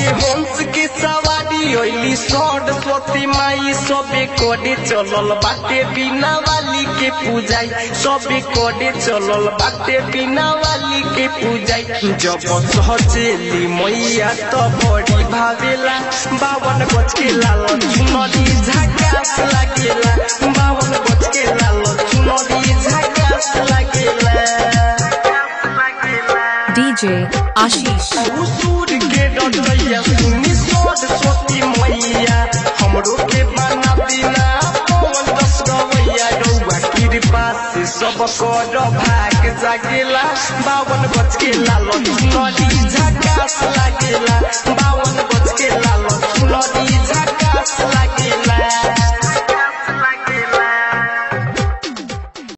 हंस के सवारी ओइली सरस्वती माई सबे कोडे चलल बाटे बिना वाली के पूजाई सबे कोडे चलल बाटे बिना वाली के पूजाई जब सहचेली मैया तो बड़ी भावेला बावन गज के लाल चुनरी झकास लागेला बावन गज के लाल चुनरी झकास लागेला DJ Ashish. उसूर के डटैया सुनी सरस्वती मैया हमरो के बना बिना पवन दस गवैया रउआ कृपा से सब कर भाग जागेला बावन गज के लाल चुनरी झकास लागेला बावन गज के लाल चुनरी झकास लागेला